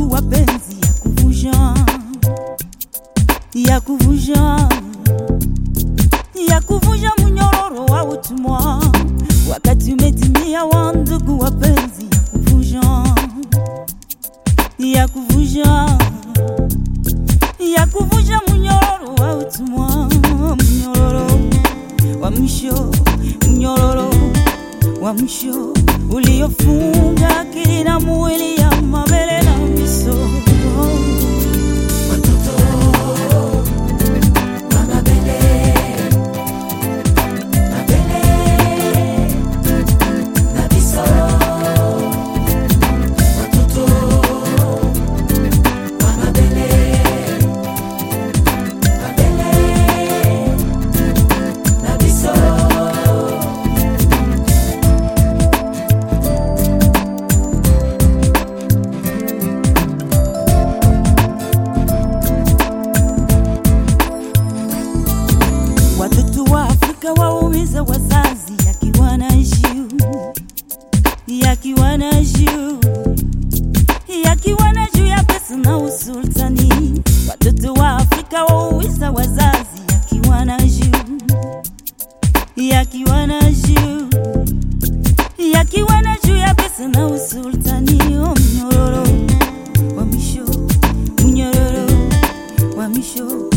ndugu wapenzi, ya kuvunja ya kuvunja ya kuvunja mnyororo wa utumwa, wakati umetimia wa ndugu wapenzi, ya kuvunja ya kuvunja ya kuvunja mnyororo wa utumwa, mnyororo wa mwisho, mnyororo wa mwisho uliofunga akili na mwili ya mabele na miso Watoto wa Afrika waumiza wazazi, yakiwa na juu yakiwa na juu yakiwa na juu ya pesa na usultani. Watoto wa Afrika waumiza wazazi, yakiwa na juu yakiwa na juu yakiwa na juu ya pesa na usultani. Oh, mnyororo wa mwisho, mnyororo wa mwisho